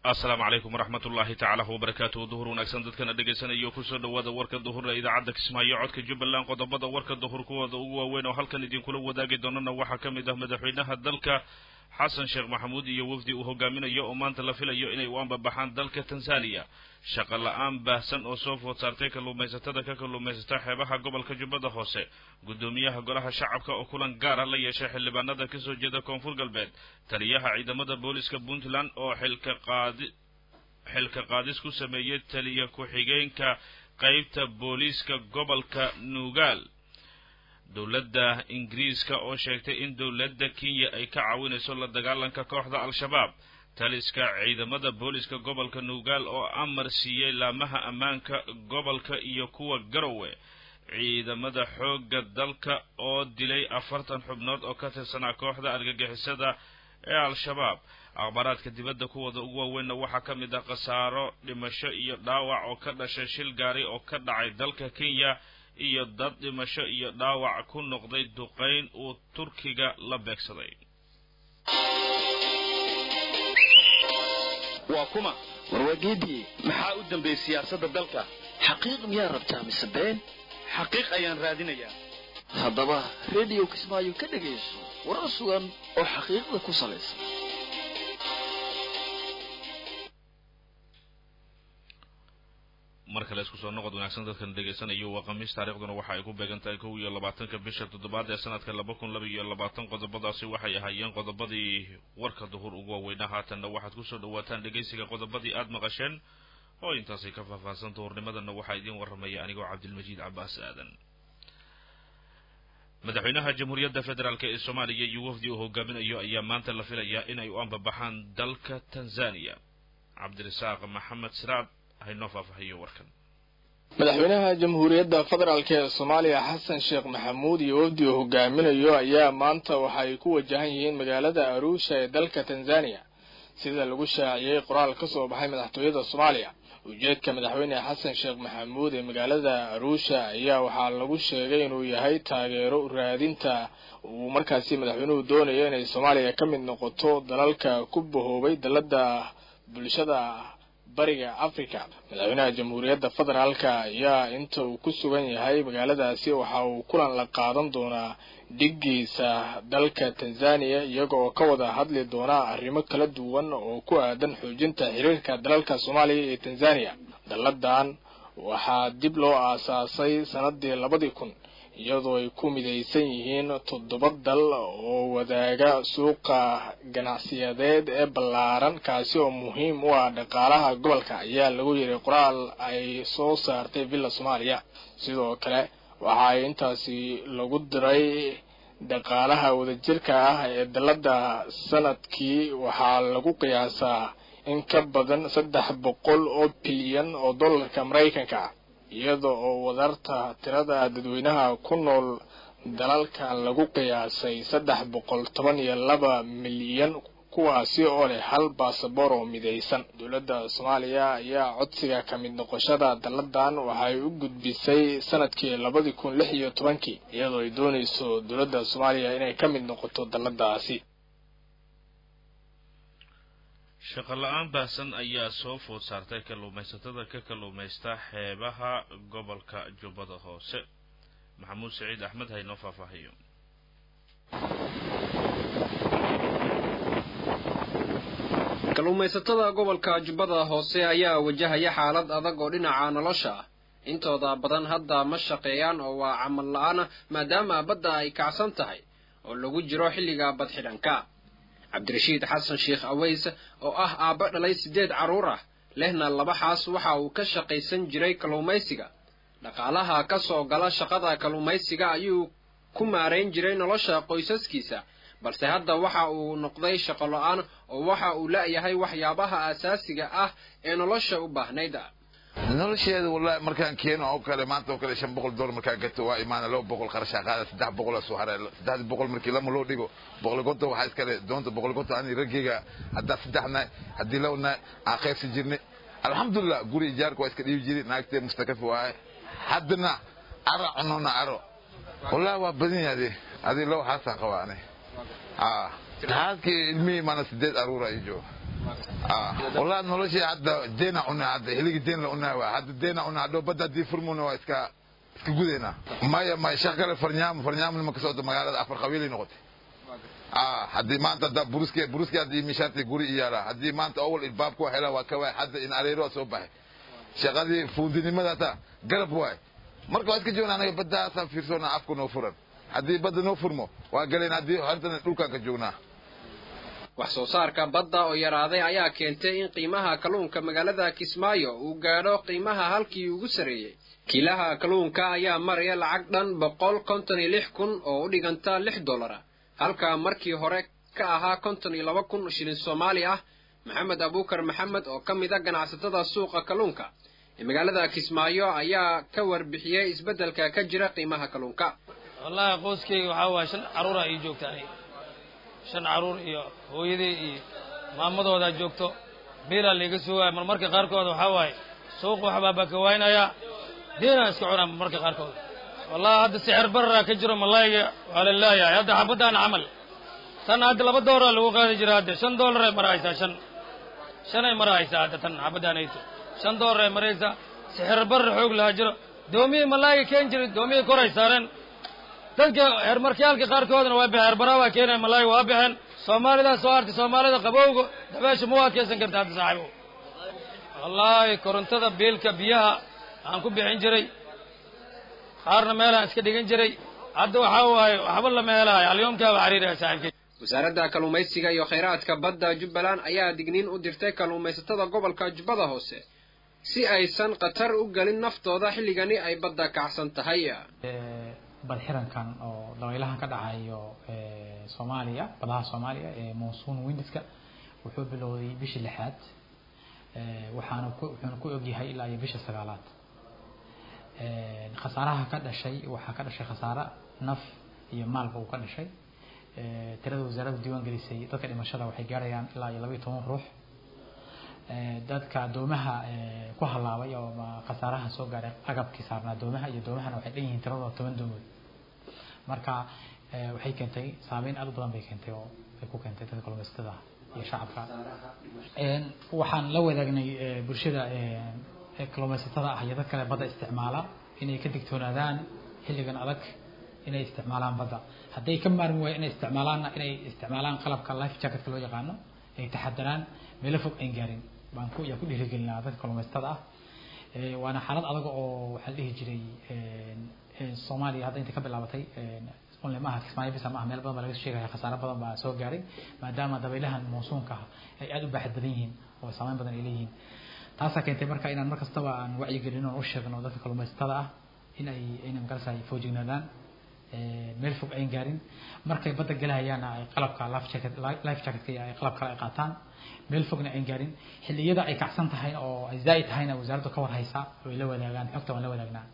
asalaamu calaykum waraxmat ullaahi tacaala wabarakaatuhu duhur wanaagsan dadkana dhegaysanaya kusoo dhawaada warka duhur ee idaacadda kismaayo codka jubbaland qodobada warka duhur kuwooda ugu waaweyn oo halkan idinkula wadaagi doonana waxaa ka mid ah madaxweynaha dalka xasan sheekh maxamuud iyo wafdi uu hogaaminayo oo maanta la filayo inay u ambabaxaan dalka tanzaniya shaqo la-aan baahsan oo soo food saartay kalluumaysatada ka kalluumaysata xeebaha gobolka jubbada hoose guddoomiyaha golaha shacabka oo kulan gaara la yeeshay xildhibaanada kasoo jeeda koonfur galbeed taliyaha ciidamada booliska puntland oo xilka qaadi xilka qaadis ku sameeyey taliya ku-xigeenka qeybta booliiska gobolka nuugaal dowladda ingiriiska oo sheegtay in dowladda kenya ay ka caawinayso la dagaalanka kooxda al-shabaab taliska ciidamada booliska gobolka nuugaal oo amar siiyey laamaha ammaanka gobolka iyo kuwa garowe ciidamada xoogga dalka oo dilay afartan xubnood oo ka tirsanaa kooxda argagixisada ee al-shabaab akhbaaraadka dibadda kuwooda ugu waaweynna waxaa ka mid ah khasaaro dhimasho iyo dhaawac oo ka dhashay shil gaari oo ka dhacay dalka kenya iyo dad dhimasho iyo dhaawac ku noqday duqayn uu turkiga la beegsaday waa kuma warwaageedii maxaa u dambeeyey siyaasadda dalka xaqiiq miyaa rabtaa mise been xaqiiq ayaan raadinayaa haddaba rediyo kismaayo ka dhegayso warar sugan oo xaqiiqda ku salaysan mar kale isku soo noqod wanaagsan dadkan dhegaysanayo waa khamiis taarikhduna waxa ay ku beegan tahay kow iyo labaatanka bisha toddobaad ee sanadka laba kun laba iyo labaatan qodobadaasi waxay ahaayeen qodobadii warka duhur ugu waaweyna haatanna waxaad kusoo dhawaataan dhegaysiga qodobadii aada maqasheen oo intaasi ka faahfaahsan duhurnimadana waxaa idiin warramaya anigoo cabdilmajiid cabaas aadan madaxweynaha jamhuuriyadda federaalk ee soomaaliya iyo wafdi uu hogaaminayo ayaa maanta la filayaa inay u ambabaxaan dalka tanzaniya cabdirasaaq maxamed siraad haynoo faahfaahiyo warkan madaxweynaha jamhuuriyadda federaalk ee soomaaliya xasan sheekh maxamuud iyo wafdi uu hogaaminayo ayaa maanta waxa ay ku wajahan yihiin magaalada aruusha ee dalka tanzaniya sida lagu shaaciyey qoraal ka soo baxay madaxtooyada soomaaliya ujeedka madaxweyne xasan sheekh maxamuud ee magaalada aruusha ayaa waxaa lagu sheegay inuu yahay taageero raadinta uu markaasi madaxweynuhu doonayo inay soomaaliya ka mid noqoto dalalka ku bahoobay dalada bulshada bariga africa madaxweynaha jamhuuriyadda federaalka ayaa inta uu ku sugan yahay magaaladaasi waxa uu kulan la qaadan doonaa dhigiisa dalka tanzaniya iyaga oo ka wada hadli doona arrimo kala duwan oo ku aadan xoojinta xiriirka dalalka soomaaliya iyo tanzaniya dalladan waxaa dib loo aasaasay sanadii labadii kun iyadoo ay ku midaysan yihiin toddoba dal oo wadaaga suuqa ganacsiyadeed ee ballaaran kaasi oo muhiim u ah dhaqaalaha gobolka ayaa lagu yiri qoraal ay soo saartay villa soomaaliya sidoo kale waxa ay intaasi lagu diray dhaqaalaha wadajirka ah ee dalladda sanadkii waxaa lagu qiyaasaa in ka badan saddex boqol oo bilyan oo dollarka maraykanka ah iyada oo wadarta tirada dadweynaha ku nool dalalkan lagu qiyaasay saddex boqol toban iyo laba milyan kuwaasi oo leh hal baasaboor oo midaysan dowladda soomaaliya ayaa codsiga ka mid noqoshada dalladan waxay u gudbisay sanadkii labadii kun lix iyo tobankii iyadoo ay doonayso dowladda soomaaliya inay ka mid noqoto dalladaasi shaqo la-aan baahsan ayaa soo food saartay kalluumaysatada ka kalluumaysta xeebaha gobolka jubbada hoose maxamuud saciid axmed haynoo faahfaahiyo kalluumaysatada gobolka jubbada hoose ayaa wajahaya xaalad adag oo dhinaca nolosha ah intooda badan hadda ma shaqeeyaan oo waa camal la-aana maadaama badda ay kacsan tahay oo lagu jiro xilliga badxidhanka cabdirashiid xasan sheekh aweys oo ah aabba dhalay siddeed carruur ah lehna laba xaas waxa uu ka shaqaysan jiray kalluumaysiga dhaqaalaha ka soo gala shaqada kalluumaysiga ayuu ku maarayn jiray nolosha qoysaskiisa balse hadda waxa uu noqday shaqo la-aan oo waxa uu la-yahay waxyaabaha asaasiga ah ee nolosha u baahnayd nolosheeda wallahi markaan keeno oo kale maanta oo kale shan boqol dollar markaan gato waa imaana laba boqol qarashaa qaada saddex boqol soo haray saddexdii boqol markii lama loo dhigo boqol konton waxaa iskale doonta boqol konton ani raggeyga haddaa saddexna haddii lawna aan qaybsi jirnay alxamdulilah guri ijaarka waa iska dhiibi jiray naagtee mustakafi waaye haddana aro cunona aro wallahi waa badan yaade adii laba xaasaan qabaa ani haadkii ilmihii maana sideed aruura ii jooga wallahi noloshii hadda deena cunaa hadda hiligi deen la cunaa waa hadda deena cunaa hadhow badda haddii furmuna waa iska iska gudaynaa maya maya shaq kale farnyaamo farnyaamo nima ka socda magaalada afar qabiilay noqotay haddii maanta hadda buruski buruski haddii mishaarti guri iyaala haddii maanta awal ilbaabku hela waa ka waay hadda in areero soo baxay shaqadii fuundinimada hata garab waay marka waa iska joognaa anaga baddaasaan fiirsoona afku noo furan haddii badda noo furmo waa galeen haddii hantana dhulkaan ka joognaa wax soo saarka badda oo yaraaday ayaa keentay in qiimaha kalluunka magaalada kismaayo uu gaadho qiimaha halkii ugu sarreeyey kiilaha kalluunka ayaa maraya lacag dhan boqol konton iyo lix kun oo u dhiganta lix dollara halka markii hore ka ahaa konton iyo laba kun shilin soomaali ah maxamed abuukar maxamed oo ka mid a ganacsatada suuqa kalluunka ee magaalada kismaayo ayaa ka warbixiyey isbeddelka ka jira qiimaha kalluunka wallaahi qoyskayga waxaa waaya shan carruura ii joogta aniga shan carruur iyo hooyadii iyo maamadoodaa joogto biilaa layga sugaya marmarka qaarkood waxaa waaye suuq waxbaa baa ka waaynayaa diinaan iska cunaa marmarka qaarkood wallahi hadda sixir bararaa ka jiro malayga waa la leeyahay hadda xabadaan camal tan hadda laba dooraa lagu qaadi jira hadda shan doolaray maraysaa shan shanay maraysaa hadda tan xabadaanayto shan doolaray maraysaa sixir barar xoog lahaa jiro doomiyii malayga keen jiray doomiyii koray saareen dadka heermarkayaalka qaarkoodna waa baxeen herbaraa waa keenaya malayga waa baxeen soomaalidaa soo hartay soomaalida qabowga dabeesha ma u adkaysan karta hadda saaxiibo wallaahi korontada biilka biyaha aan ku bixin jiray qaarna meelaan iska dhigan jiray hadda waxaa waaye waxba lama helayo alyoomkaaba cariiraya saaxiibkay wasaaradda kalluumaysiga iyo khayraadka badda jubbaland ayaa digniin u dirtay kalluumaysatada gobolka jubbada hoose si aysan khatar u gelin naftooda xilligani ay badda kacsan tahay badxirankan oo dabaylahan ka dhacayo soomaaliya badaha soomaaliya ee monsoon windiska wuxuu bilowday bishii lixaad waxaana ku wuxuuna ku ogyahay ilaa iyo bisha sagaalaad khasaaraha ka dhashay waxaa ka dhashay khasaare naf iyo maalba uu ka dhashay tirada wasaaradda diiwaan gelisay dadka dhimashada waxay gaarayaan ilaa iyo laba iyo toban ruux dadka doomaha ku halaabay oo khasaaraha soo gaaray agabkii saarnaa doomaha iyo doomahana waxay dhan yihiin tiradooda toban doomood marka waxay keentay saameyn aad u badan bay keentay oo ay ku keentay dadka kalluumaysatada iyo shacabka waxaan la wadaagnay bulshada kalluumaysatada ah iyo dad kale badda isticmaala inay ka digtoonaadaan xilligan adag inay isticmaalaan badda hadday ka maarmi waaya inay isticmaalaanna inay isticmaalaan qalabka life jacketka loo yaqaano ay taxadaraan meelo fog ayn gaarin baan ku yaa ku dhiirigelinaa dadka kalluumaysatada ah waana xaalad adag oo waxaa la dhihi jiray soomaaliya hadda inta ka bilaabatay onle maaha kismaayo bisa maaha meel badan baa laga sheegaya khasaare badan baa soo gaaray maadaama dabaylahan monsuunka ah ay aada u baaxad badan yihiin oo saameyn badan ay leeyihiin taasaa keentay marka inaan mar kastaba aan wacyigelin oo u sheegno dadka kalluumaysatada ah in ay inay magarasay foojignaadaan meel fog ayn gaarin markay badda galahayaana ay qalabka life jacket life jacketka ay qalab kale ay qaataan meel fogna ayn gaarin xilliyada ay kacsan tahay oo ay zaa'id tahayna wasaaraddu ka war haysaa way la wadaagaan xogta waan la wadaagnaa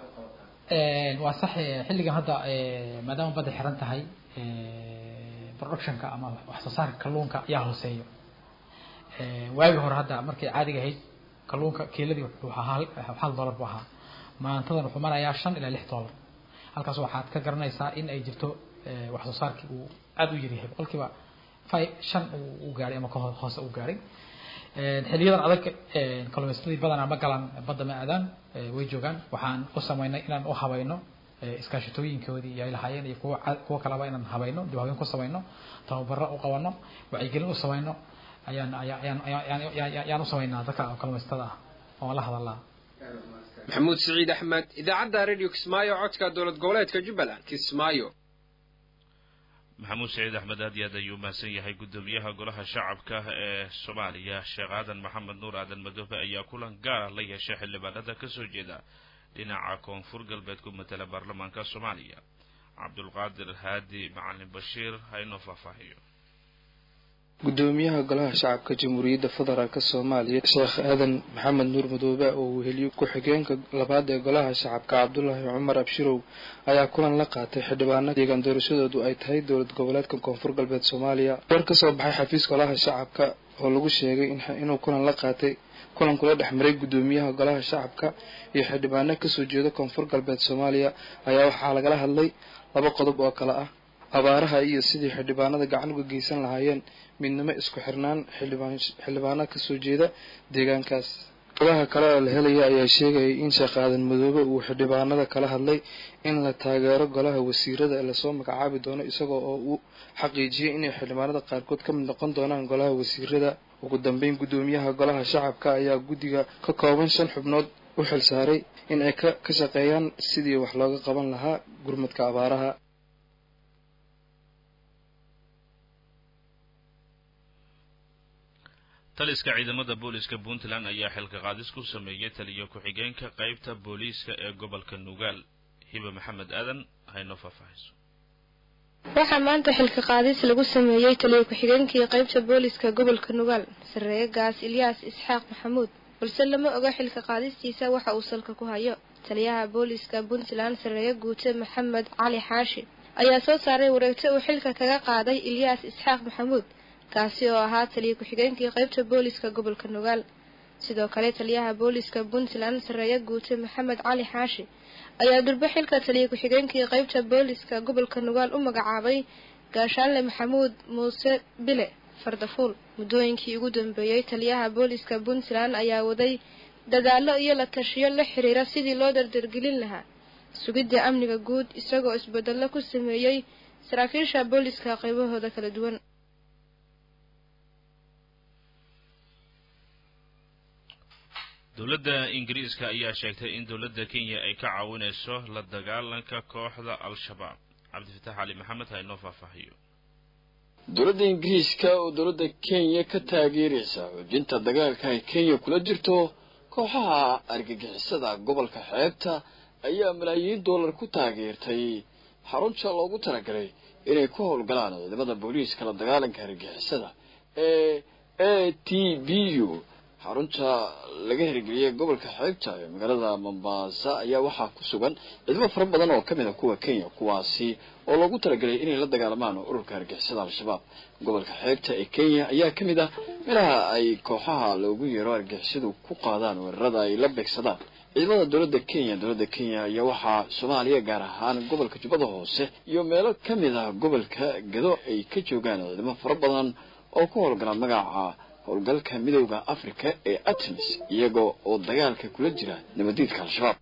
waa sax xilligan hadda maadaama badda xiran tahay productionka ama wax soo saarka kalluunka ayaa hooseeyo waagi hore hadda markay caadiga ahayd kalluunka kiiladii wuxuu ahaa hal dollar buu ahaa maantadan wuxuu marayaa shan ilaa lix dollar halkaas waxaad ka garanaysaa in ay jirto wax soo saarkii uu aada u yaryahay boqolkiiba five shan uu gaaray ama ka hoose uu gaaray xiliyadan adag kalluumaysatadii badanaa ma galaan badda ma aadaan way joogaan waxaan u samaynay inaan u habayno iskaashatooyinkoodii ay lahaayeen iyo kuwa kuwa kaleba inaan habayno dib habeen ku samayno tababaro u qabano wacyigelin u samayno ayaan ayaan ayaan ayaan u samaynaa dadka kalluumaysatada ah oo la hadalaa maxamuud siciid axmed idaacadda radio kismaayo codka dowlad goboleedka jubbaland kismaayo maxamuud saciid axmed aad iyo aad ayuu mahadsan yahay guddoomiyaha golaha shacabka ee soomaaliya sheekh aadan maxamed nuur aadan madoobe ayaa kulan gaara la yeeshay xildhibaanada kasoo jeeda dhinaca koonfur galbeed ku matala baarlamaanka soomaaliya cabdulqaadir haadi macalin bashiir ha inoo faahfaahiyo gudoomiyaha golaha shacabka jamhuuriyadda federaalk soomaaliya sheekh aadan maxamed nuur madoobe oo weheliyo ku-xigeenka labaad ee golaha shacabka cabdulaahi cumar abshirow ayaa kulan la qaatay xildhibaana deegaan doorashadoodu ay tahay dowlad goboleedka koonfur galbeed soomaaliya war ka soo baxay xafiis golaha shacabka oo lagu sheegay inuu kulan la qaatay kulan kula dhex maray gudoomiyaha golaha shacabka iyo xildhibaano kasoo jeeda koonfur galbeed soomaaliya ayaa waxaa lagala hadlay laba qodob oo kale ah abaaraha iyo sidii xildhibaanada gacan uga geysan lahaayeen midnimo isku xirnaan xildhibaana kasoo jeeda deegaankaas ogaha kale oo la helaya ayaa sheegayay in sheekh aadan madoobe uu xildhibaanada kala hadlay in la taageero golaha wasiirada lasoo magacaabi doono isagoo oo uu xaqiijiyey inay xildhibaanada qaarkood ka mid noqon doonaan golaha wasiirada ugu dambeyn guddoomiyaha golaha shacabka ayaa guddiga ka kooban shan xubnood u xil saaray in ay ka shaqeeyaan sidii wax looga qaban lahaa gurmadka abaaraha taliska ciidamada booliska puntland ayaa xilka qaadis ku sameeyey taliyo ku-xigeenka qeybta booliiska ee gobolka nugaal hiba maxamed aadan haynoo faahfaahayso waxaa maanta xilka qaadis lagu sameeyey taliyo ku-xigeenkii qeybta booliska gobolka nugaal sarreeye gaas ilyaas isxaaq maxamuud balse lama oga xilka qaadistiisa waxa uu salka ku hayo taliyaha booliska puntland sarreeye guute maxamed cali xaashi ayaa soo saaray wareegto uu xilka kaga qaaday ilyaas isxaaq maxamuud kaasi oo ahaa taliyo ku-xigeenkii qeybta booliska gobolka nugaal sidoo kale taliyaha booliska puntland sarreeye guute maxamed cali xaashi ayaa durbe xilka taliyo ku-xigeenkii qeybta booliska gobolka nugaal u magacaabay gaashaanle maxamuud muuse bile fardafuul muddooyinkii ugu dambeeyey taliyaha booliska puntland ayaa waday dadaallo iyo la tashiyo la xiriira sidii loo dardargelin lahaa sugidda amniga guud isagoo isbedello ku sameeyey saraakiisha booliska qaybahooda kala duwan dowladda ingiriiska ayaa sheegtay in dowladda kenya ay ka caawinayso la dagaalanka kooxda al-shabaab cabdifatax cali maxamed ha inoo faahfaahiyo dowladda ingiriiska oo dowladda kenya ka taageeraysa xoojinta dagaalka ay kenya kula jirto kooxaha argagixisada gobolka xeebta ayaa malaayiin dollar ku taageertay xarunta loogu talagalay inay ku howlgalaan ciidamada booliiska la dagaalanka argagixisada ee a t b u xarunta laga hirgeliyay gobolka xeebta ee magaalada mombasa ayaa waxaa ku sugan ciidamo fara badan oo kamid a kuwa kenya kuwaasi oo loogu talagalay inay la dagaalamaan ururka argixisada al-shabaab gobolka xeebta ee kenya ayaa kamid ah meelaha ay kooxaha loogu yeero argixisadu ku qaadaan weerarada ay la beegsadaan ciidamada dowladda kenya dowladda kenya ayaa waxaa soomaaliya gaar ahaan gobolka jubbada hoose iyo meelo kamid ah gobolka gado ay ka joogaan ciidamo fara badan oo ku howlgala magaca howlgalka midowda africa ee atmis iyaga oo dagaalka kula jira nabadiidka al-shabaab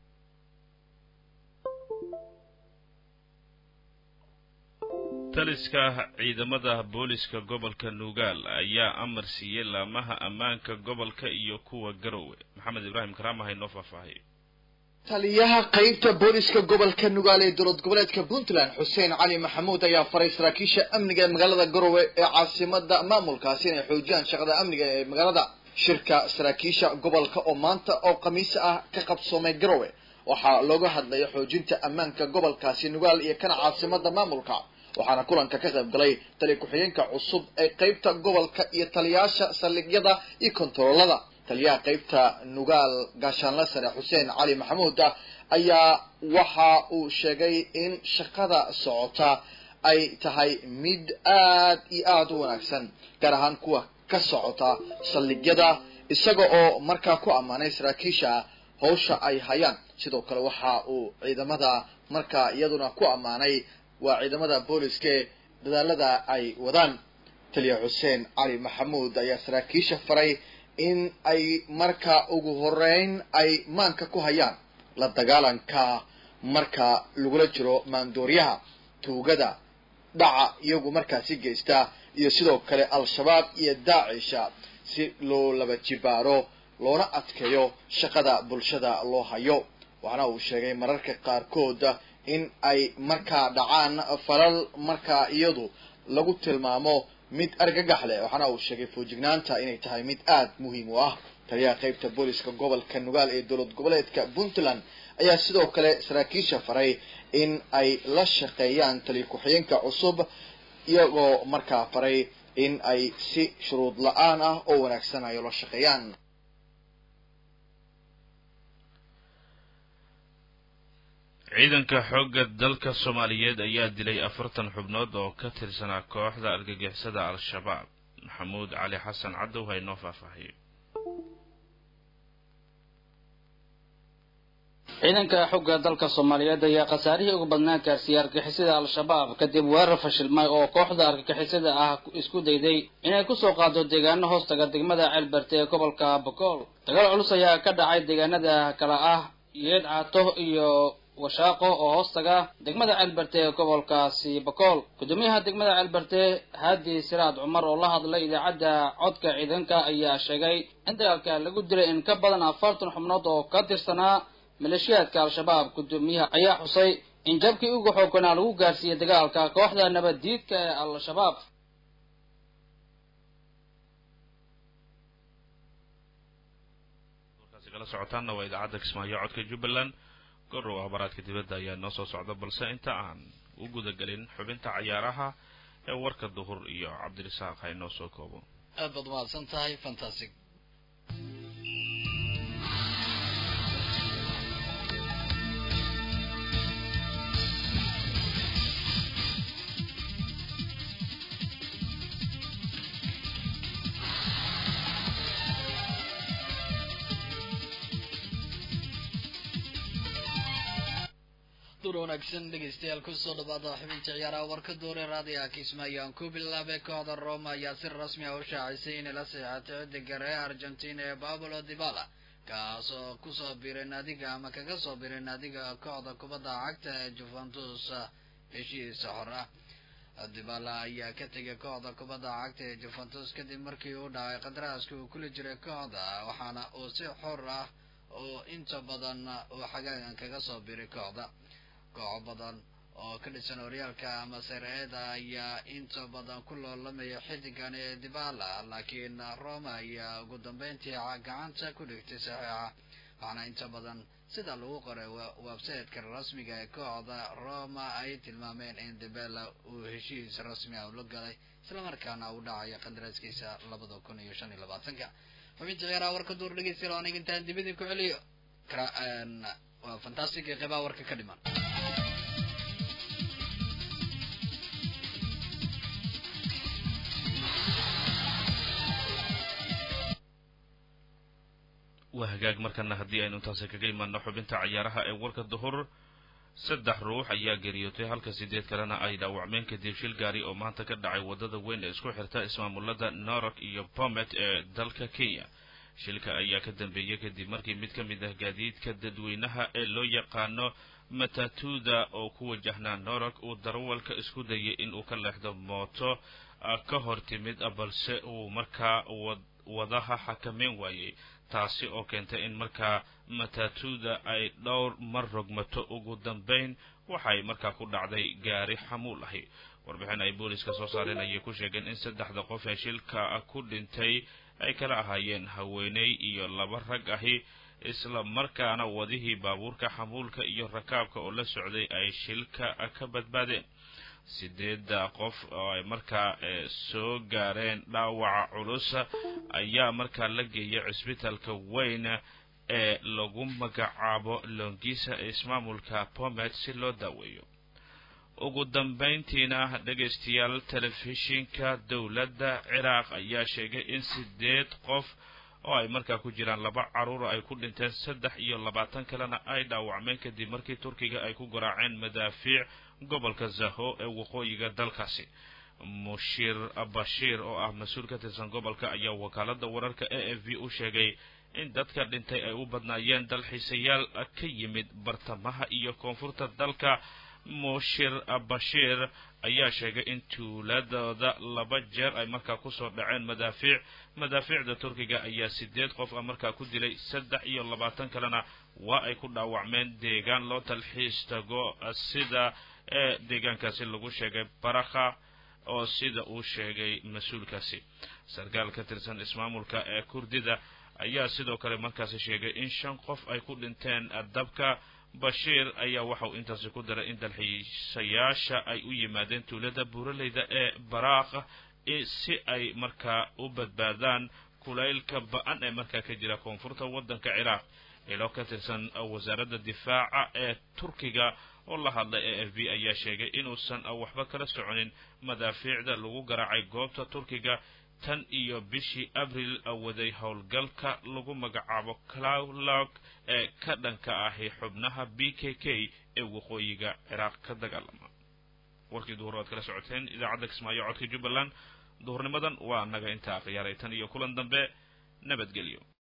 taliska ciidamada booliska gobolka nugaal ayaa amar siiyey laamaha ammaanka gobolka iyo kuwa garowe maxamed ibraahim karaama ha inoo faahfaahiyo taliyaha qeybta booliska gobolka nugaal ee dowlad goboleedka puntland xuseen cali maxamuud ayaa faray saraakiisha amniga ee magaalada garowe ee caasimada maamulkaasi inay xoojiyaan shaqada amniga ee magaalada shirka saraakiisha gobolka oo maanta oo khamiis ah ka qabsoomay garowe waxaa looga hadlaya xoojinta ammaanka gobolkaasi nugaal iyo kana caasimada maamulka waxaana kulanka ka qayb galay tali ku-xigeenka cusub ee qeybta gobolka iyo taliyaasha saldhigyada iyo kontaroolada taliyaha qeybta nugaal gaashaanle sare xuseen cali maxamuud ayaa waxa uu sheegay in shaqada socota ay tahay mid aad iyo aada u wanaagsan gaar ahaan kuwa ka socota saldhigyada isaga oo markaa ku ammaanay saraakiisha hawsha ay hayaan sidoo kale waxa uu ciidamada markaa iyaduna ku ammaanay waa ciidamada booliska ee dadaalada ay wadaan taliya xuseen cali maxamuud ayaa saraakiisha faray in ay marka ugu horeyn ay maanka ku hayaan la dagaalanka marka lagula jiro maandooryaha tuugada dhaca iyagu markaasi geysta iyo sidoo kale al-shabaab iyo daacisha si loo laba jibaaro loona adkeeyo shaqada bulshada loo hayo waxaana uu sheegay mararka qaarkood in ay markaa dhacaan falal markaa iyadu lagu tilmaamo mid argagax leh waxaana uu sheegay foojignaanta inay tahay mid aada muhiim u ah taliyaha qeybta booliska gobolka nugaal ee dowlad goboleedka puntland ayaa sidoo kale saraakiisha faray in ay la shaqeeyaan taliya ku-xigeenka cusub iyagoo markaa faray in ay si shuruud la-aan ah oo wanaagsan ay la shaqeeyaan ciidanka xoogga dalka soomaaliyeed ayaa dilay afartan xubnood oo ka tirsanaa kooxda argagixisada al-shabaab maxamuud cali xasan cadow ha inoo faahfaahiyo ciidanka xogga dalka soomaaliyeed ayaa khasaarihii ugu badnaa gaarsiiyey argagixisada al-shabaab kadib weerar fashilmay oo kooxda argagixisada ah isku dayday inay kusoo qaado deegaano hoostaga degmada ceelberte ee gobolka bokool dagaal culus ayaa ka dhacay deegaanada kale ah yeed caato iyo washaaqo oo hoostaga degmada ceelberte ee gobolkaasi bokool gudoomiyaha degmada ceelberte haadi siraad cumar oo la hadlay idaacadda codka ciidanka ayaa sheegay in dagaalka lagu dilay in ka badan afartan xubnood oo ka tirsanaa maleeshiyaadka al-shabaab gudoomiyaha ayaa xusay in jabkii ugu xooganaa lagu gaarsiiyey dagaalka kooxda nabaddiidka ee al-shabaab warkaasi kala socotaanna waa idaacadda kismaayo codka jubbaland gorow akhbaraadka dibadda ayaa noo soo socda balse inta aan u gudagelin xubinta cayaaraha ee warka duhur iyo cabdirisaaq ha inoo soo koobo aad baad mahadsan tahay fantastic dur wanaagsan dhegeystayaal kusoo dhawaada xubinta ciyaaraha warka doore raadiyaha kismaayo aan ku bilaabay kooxda roma ayaa si rasmi ah u shaacisay inay la seexatay xidiga reer argentina ee pablo dibala kaas oo kusoo biray naadiga ama kaga soo biray naadiga kooxda kubadda cagta ee juventus heshiisa xor ah dibala ayaa ka tegay kooxda kubadda cagta ee juventus kadib markii uu dhacay qadaraaska uu kula jiray kooxda waxaana uu si xor ah oo inta badan uu xagaagan kaga soo biray kooxda kooxo badan oo ka dhisan horyaalka ama sareeda ayaa inta badan ku loolamaya xidigan ee dibala laakiin roma ayaa ugu dambeyntii gacanta ku dhigtay saxiixa waxaana inta badan sida lagu qoray websiteka rasmiga ee kooxda roma ay tilmaameen in dibala uu heshiis rasmi ah ula galay islamarkaana uu dhacayo qandaraaskiisa labada kun iyo shan iyo labaatanka xubinta ciyaaraha warka duur dhegeystayaal oo aniga intaan dibadii ku celiyo waa fantastic ee qeybaha warka ka dhiman waa hagaag markana haddii aynu intaasi kaga imaano xubinta cayaaraha ee warka duhur saddex ruux ayaa geriyootay halka sideed kalena ay dhaawacmeen kadib shil gaari oo maanta ka dhacay waddada weyn ee isku xirta ismaamulada norok iyo bomet ee dalka kenya shilka ayaa ka dambeeyey kadib markii mid ka mid ah gaadiidka dadweynaha ee loo yaqaano matatuda oo ku wajahnaa norok uu darawalka isku dayay inuu ka leexdo mooto ka hor timid balse uu markaa wadaha xakameyn waayey taasi oo keentay in markaa matatuda ay dhowr mar rogmato ugu dambeyn waxay markaa ku dhacday gaari xamuul ahi warbixin ay booliska soo saareen ayay ku sheegeen in saddexda qof ee shilka ku dhintay ay kala ahaayeen haweeney iyo laba rag ahi isla markaana wadihii baabuurka xamuulka iyo rakaabka oo la socday ay shilka ka badbaadeen sideedda qof oo ay markaa soo gaareen dhaawaca culus ayaa markaa la geeyay cisbitalka weyn ee lagu magacaabo longisa ee ismaamulka pomet si loo daaweeyo ugu dambayntiina dhegaystayaal telefishinka dowladda ciraaq ayaa sheegay in sideed qof oo ay markaa ku jiraan laba caruura ay ku dhinteen saddex iyo labaatan kalena ay dhaawacmeen kadib markii turkiga ay ku garaaceen madaafiic gobolka zaho ee waqooyiga dalkaasi mushir bashiir oo ah mas-uul ka tirsan gobolka ayaa wakaalada wararka a f v u sheegay in dadka dhintay ay u badnaayeen dalxiisayaal ka yimid bartamaha iyo koonfurta dalka mushir bashiir ayaa sheegay in tuuladooda laba jeer ay markaa kusoo dhaceen madaafiic madaafiicda turkiga ayaa sideed qof a markaa ku dilay saddex iyo labaatan kalena waa ay ku dhaawacmeen deegaan loo talxiis tago sida ee deegaankaasi lagu sheegay barakha oo sida uu sheegay mas-uulkaasi sarkaal ka tirsan ismaamulka ee kurdida ayaa sidoo kale markaasi sheegay in shan qof ay ku dhinteen dabka bashiir ayaa waxauu intaasi ku daray in dalxiisayaasha ay u yimaadeen tuulada buuraleyda ee baraakh si ay markaa u badbaadaan kulaylka ba-an ee markaa ka jira koonfurta waddanka ciraaq ilo ka tirsan wasaaradda difaaca ee turkiga oo la hadlay a f b ayaa sheegay inuusan waxba kala soconin madaafiicda lagu garaacay goobta turkiga tan iyo bishii abril waday howlgalka lagu magacaabo clowlog ee ka dhanka ahi xubnaha b k k ee waqooyiga ciraaq ka dagaalama warkii duhur aad kala socoteen idaacadda kismaayo codka jubbaland duhurnimadan waa naga intaa khiyaaray tan iyo kulan dambe nabadgelyo